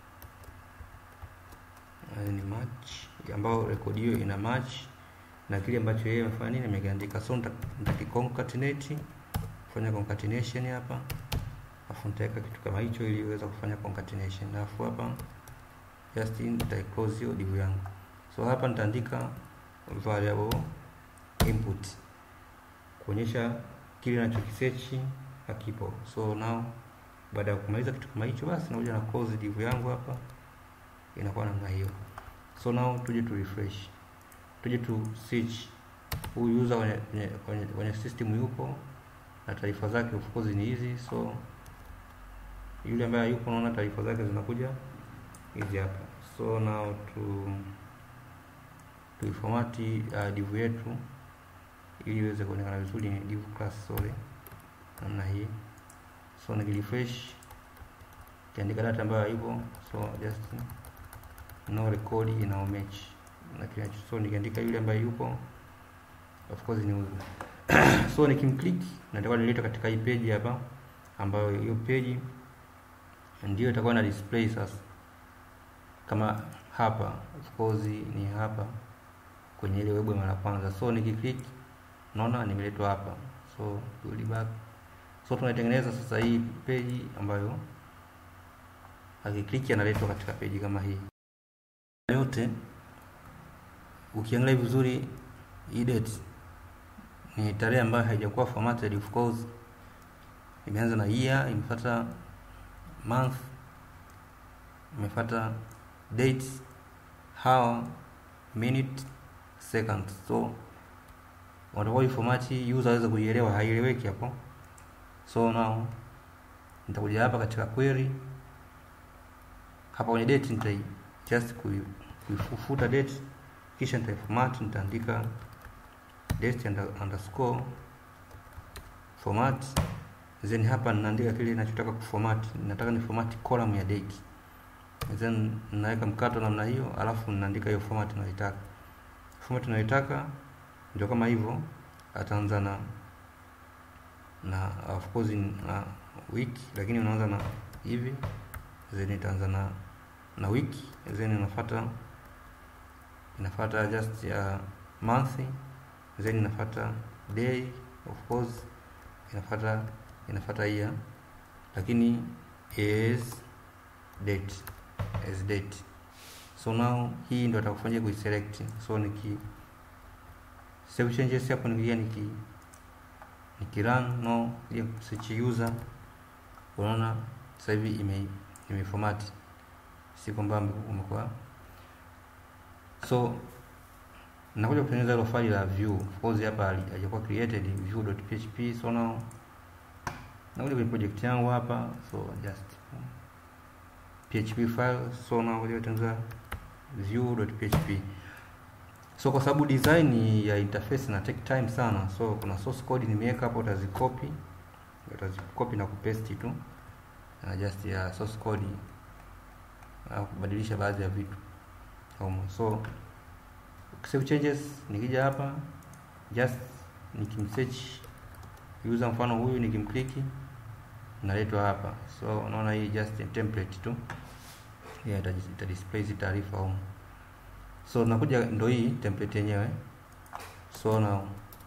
ni match ambayo rekodi hiyo ina match na kile ambacho yeye amefanya nini amekiandika so nitakiconcatenate kufanya concatenation hapa alafu nitaweka kitu kama hicho ili iweze kufanya concatenation alafu hapa just nita close hiyo div yangu so hapa nitaandika variable input kuonyesha kile nachokisearch hakipo so now baada ya kumaliza kitu kama hicho basi nakuja na close div yangu hapa inakuwa namna hiyo so now tuje tu refresh tuje tu search huyu user kwenye, kwenye, kwenye, kwenye system yupo na taarifa zake of course ni hizi so yule ambaye yupo naona taarifa zake zinakuja hizi hapa so now tu tuifomati uh, div yetu ili iweze kuonekana vizuri ni div class sorry namna hii so nikirefresh kiandika data ambayo haipo so just no record ina match na kinacho so nikiandika yule ambaye yupo of course ni huyu so nikimclick natakuwa nileta katika hii page hapa ambayo hiyo page ndio itakuwa na display sasa kama hapa of course ni hapa kwenye ile web mara kwanza so nikiclick naona nimeletwa hapa so rudi back so tunaitengeneza sasa hii page ambayo akiklik analetwa katika page kama hii yote ukiangalia vizuri hii date ni tarehe ambayo haijakuwa formatted of course imeanza na year imefuata month imefuata date hour minute second so watakuwa ifomati user aweze kuielewa haieleweki hapo so now nitakuja hapa katika query hapa kwenye date nitai just kuifuta date kisha nitaiformat nitaandika date underscore format then hapa ninaandika kile ninachotaka kuformat nataka ni format column ya date then ninaweka mkato namna hiyo alafu ninaandika hiyo format ninayoitaka format ninayoitaka ndio kama hivyo ataanza na na of course na week lakini unaanza na hivi then itaanza na na wiki then inafuata inafuata just ya month then inafuata day of course inafuata inafuata year lakini as date as date so now hii ndio atakufanyia kuiselect so niki save changes hapo nikia niki nikirun no ya search user unaona sasa hivi ime imeformat si kwamba umekuwa so nakuja kutengeneza hilo faili la view of course hapa haijakuwa created view.php so now nakuja kwenye project yangu hapa so just php file so nakuja kutengeneza view.php so kwa sababu design ya interface na take time sana so kuna source code nimeweka hapo utazicopy utazicopy na kupaste tu na just ya source code au kubadilisha baadhi ya vitu humo so save changes nikija hapa just nikimsearch user mfano huyu nikimkliki naletwa hapa so unaona hii just a template tu yeah, ita, ita display hizi taarifa humo so nakuja ndo hii template yenyewe so now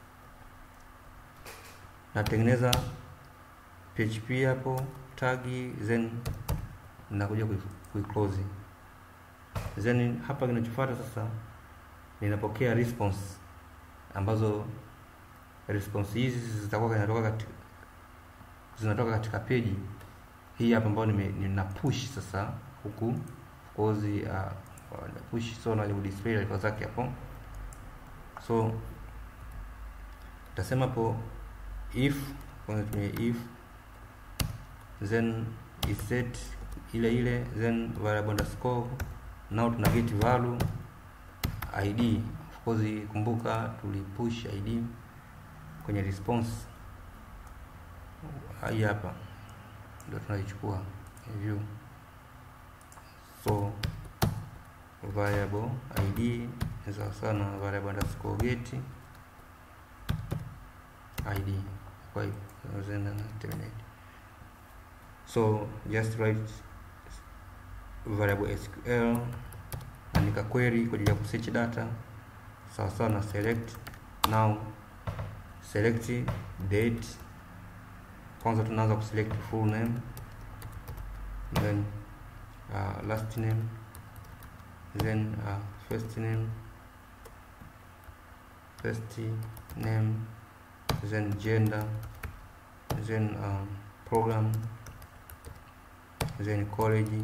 natengeneza php hapo tagi then nakuja kuiclose then hapa kinachofuata sasa ninapokea response ambazo response hizi zitakuwa zinatoka katika zinatoka katika peji hii hapa ambayo nina push sasa huku course uh, push so na display taarifa zake hapo so utasema hapo if kwanza tumie if then is set ile ile then variable underscore now tuna get value id of course kumbuka tulipush id kwenye response hii hapa ndio tunaichukua view so variable id ni sawa sawa na variable underscore get id kwa hivyo terminate so just write variable sql andika query kwa ajili ya kusearch data sawa sawa na select now select date kwanza tunaanza kuselect full name then uh, last name then uh, first name first name then gender then um, program then college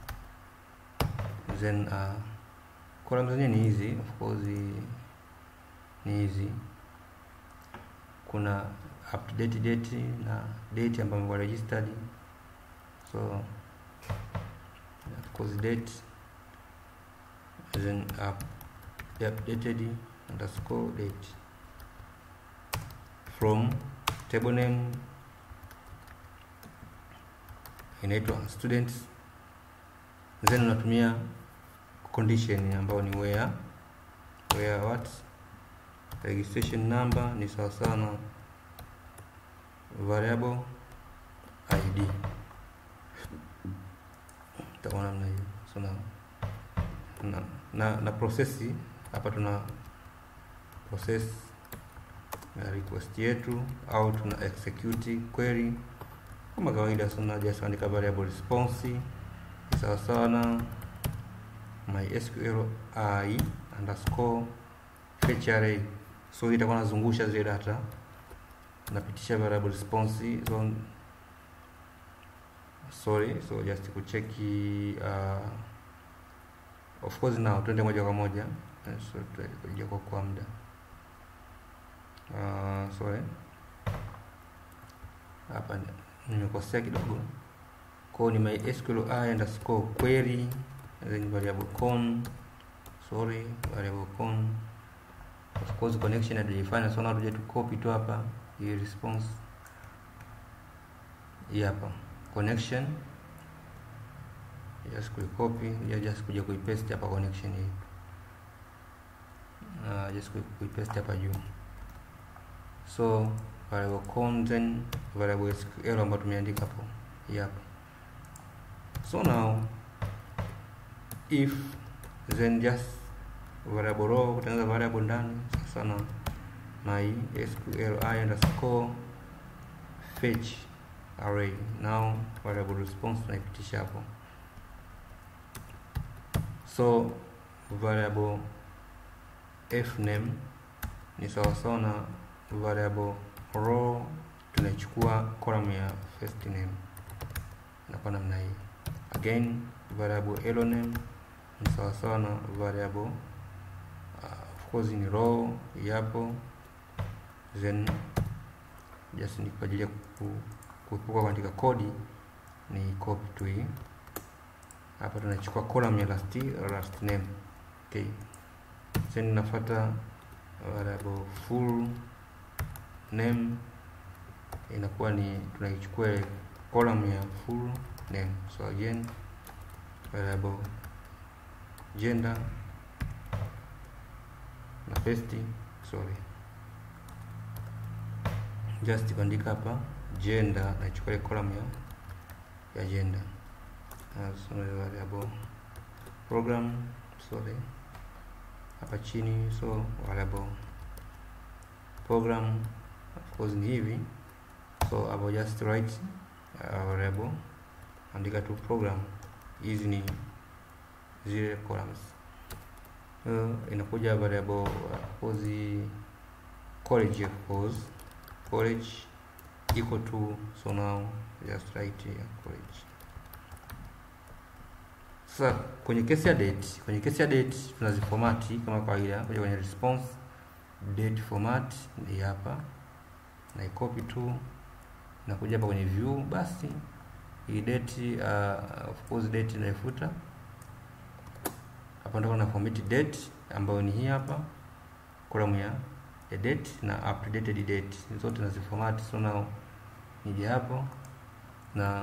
then uh, column zenyewe ni hizi of course ni hizi kuna up to date date na date ambayo imekuwa registered so of course date then up updated underscore date from table name inaitwa students then unatumia condition ambayo ni where where what registration number ni sawa sawa na variable id itakuwa namna hiyo so na na, na, na process hapa tuna process na request yetu au tuna execute query kama kawaida so na just andika variable response sawa sawa na mysql i underscore fetch array so itakuwa nazungusha zile data napitisha variable response so sorry so just kucheki uh, of course now twende moja kwa moja so tutakuja kwa kwa muda uh, sorry hapa nimekosea kidogo kwa ni mysql i underscore query then variable con sorry variable con of course connection hatujaifanya so now tuje tu copy tu hapa hii response hii hapa connection just kuicopy ya just kuja kuipaste hapa connection hii uh, just kuipaste hapa juu so variable con then variable sql ambayo tumeandika hapo hii hapa so now if then just variable row kutengeneza variable ndani sasa na na hii sql i underscore fetch array now variable response tunaipitisha hapo so variable f name ni sawasawa na variable row tunaichukua column ya first name inakuwa namna hii again variable elo name ni sawasawa na variable uh, of course ni row yapo then just ni kwa ajili ya kuepuka kuandika kodi ni copy tu hii hapa tunachukua column ya last last name okay then nafuata variable full name inakuwa ni tunaichukua column ya full name so again variable gender na paste sorry just kuandika hapa gender naichukua ile column ya ya gender as variable program sorry hapa chini so variable program of course ni hivi so I will just write a variable andika tu program hizi ni zile columns uh, inakuja variable of course college of course college equal to so now just write here college sasa kwenye kesi ya date kwenye kesi ya date tunazifomati kama kawaida kuja kwenye response date format ni hapa na copy tu nakuja hapa kwenye view basi hii date uh, of course date naifuta hapa ndo na format date ambayo ni hii hapa column ya ya date na updated date zote naziformat so now nije hapo na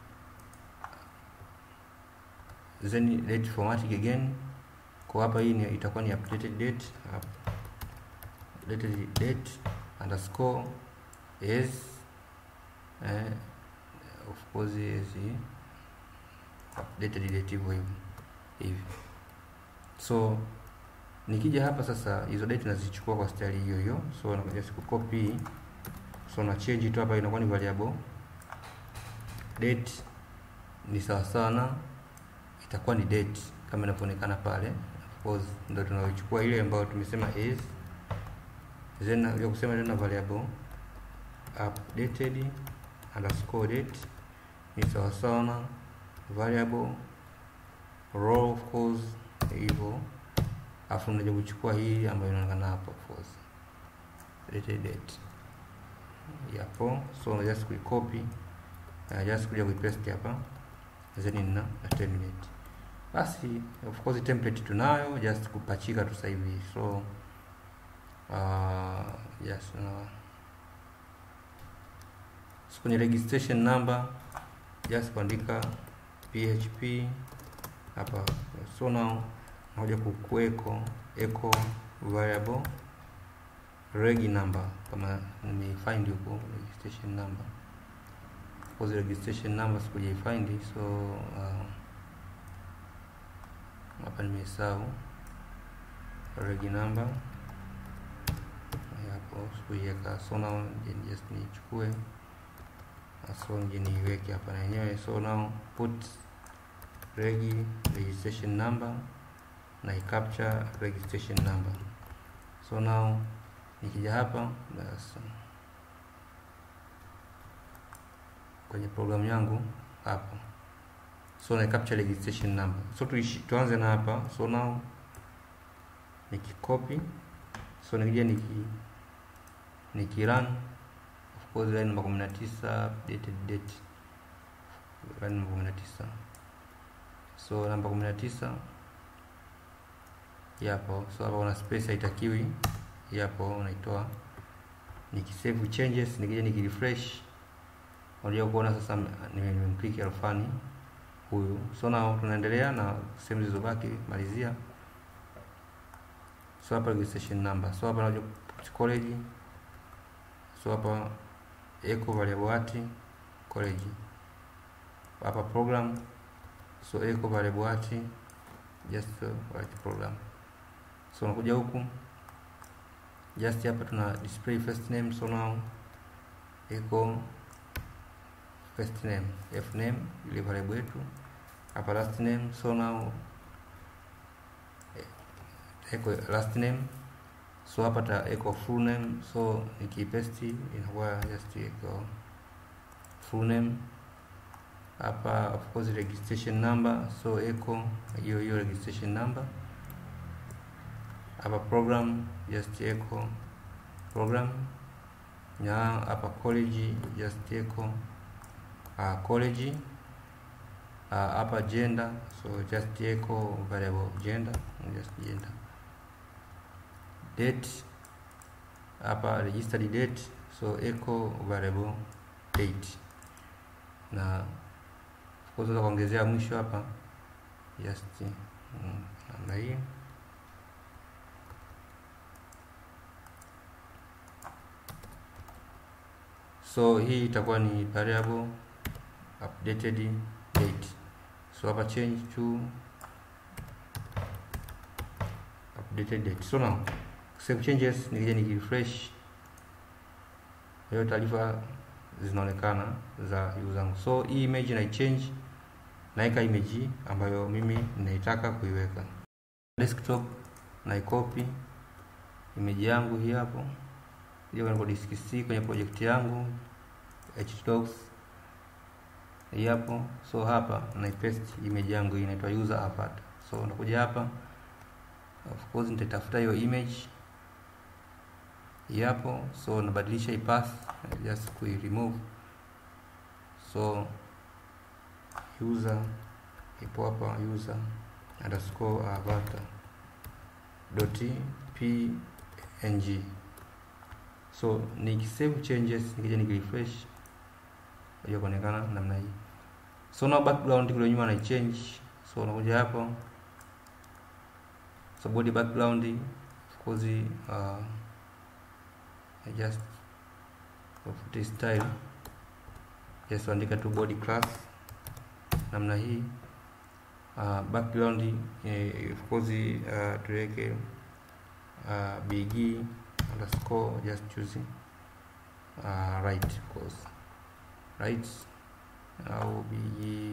then date formatting again kwa hapa hii ni, itakuwa ni updated date hapa updated date underscore is eh, of course is updated date hivyo hivyo hivi so nikija hapa sasa hizo date nazichukua kwa style hiyo hiyo so nakuja siku copy so na change tu hapa inakuwa ni variable date ni sawa sawa na itakuwa ni date kama inavyoonekana pale of course ndio tunayochukua ile ambayo tumesema is then ya kusema tena variable updated underscore date ni sawa sawa na variable row of course hivyo afu unaja kuchukua hii ambayo inaonekana hapo of course dated date yapo so just kuicopy uh, just kuja kuipaste hapa then na, na terminate basi of course template tunayo just kupachika tu sasa hivi so uh, yes no. so kwenye registration number just kuandika php hapa so now nakuja kukueko echo variable regi number kama nimeifind huko registration number because registration number sikujifind so uh, hapa nimesahau regi number hapo sikuiweka so now just nichukue so nje niiweke hapa na yenyewe so now put regi registration number na capture registration number so now nikija hapa basi kwenye programu yangu hapa so na capture registration number so tuishi, tuanze na hapa so now nikikopi so nikija niki nikirun of course line namba 19 updated date line namba 19 so namba 19 yapo so hapa kuna space haitakiwi yapo unaitoa nikisave changes nikija nikirefresh unajua kuona sasa nimemclick Alfani huyu so now tunaendelea na sehemu zilizobaki malizia so hapa registration number so hapa nakuja college so hapa echo variable at college hapa program so echo variable at just uh, write program so unakuja huku just hapa tuna display first name so now echo first name f name ile variable yetu hapa last name so now echo last name so hapa ta echo full name so nikipaste inakuwa just echo full name hapa of course registration number so echo hiyo hiyo registration number hapa program just echo program na hapa college just echo uh, college uh, hapa gender so just echo variable gender just gender date hapa registered date so echo variable date na unaweza kuongezea mwisho hapa just mm, namna hii so hii itakuwa ni variable updated date so hapa change to updated date so now save changes nikija nikirefresh hiyo taarifa zinaonekana za user wangu so hii image na change naika image ambayo mimi ninaitaka kuiweka desktop na copy image yangu hii hapo hiyo kwenye disk C kwenye project yangu htdocs hii hapo so hapa na paste image yangu hii inaitwa user avatar so nakuja hapa of course nitatafuta hiyo image hii hapo so nabadilisha hii path just kui remove so user ipo hapa user underscore avatar dot png so nikisave changes nikija nikirefresh hiyo kuonekana namna hii so na background kule nyuma na change so unakuja hapo so body background of course uh, I just put style just andika tu body class namna hii uh, background eh, of course uh, tuweke uh, bg underscore just choose uh, right of course right au bg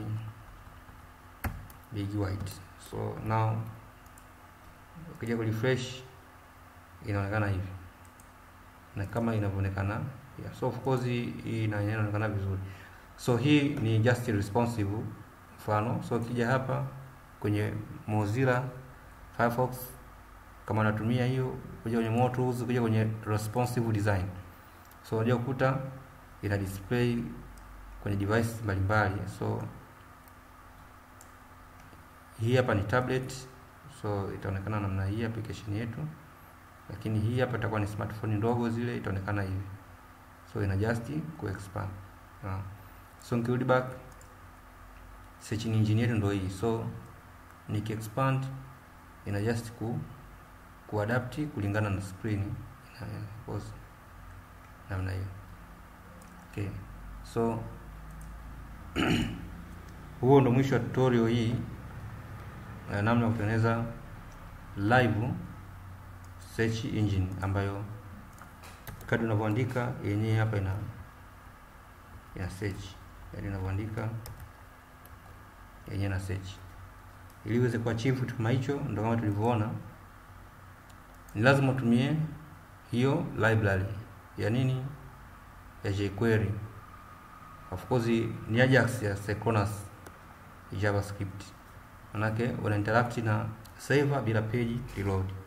bg white so now ukija kurefresh inaonekana hivi na kama inavyoonekana yeah. so of course hii ina- inaonekana vizuri so hii ni just responsive mfano so ukija hapa kwenye Mozilla Firefox kama unatumia hiyo kuja kwenye more tools kuja kwenye responsive design so unajua kukuta ina display kwenye device mbalimbali so hii hapa ni tablet so itaonekana namna hii application yetu lakini hii hapa itakuwa ni smartphone ndogo zile itaonekana hivi so ina just ku expand uh. so nikirudi back search engine yetu ndio hii so niki expand ina just ku kuadapti kulingana na screen ina pause namna hiyo okay so huo ndo mwisho wa tutorial hii na namna ya kutengeneza live search engine ambayo kadri unavyoandika yenyewe hapa ina ina search yaani unavyoandika yenyewe na search ili uweze kuachieve kitu kama hicho ndo kama tulivyoona ni lazima utumie hiyo library ya nini ya jQuery of course ni Ajax ya Synchronous JavaScript manake una interact na server bila page reload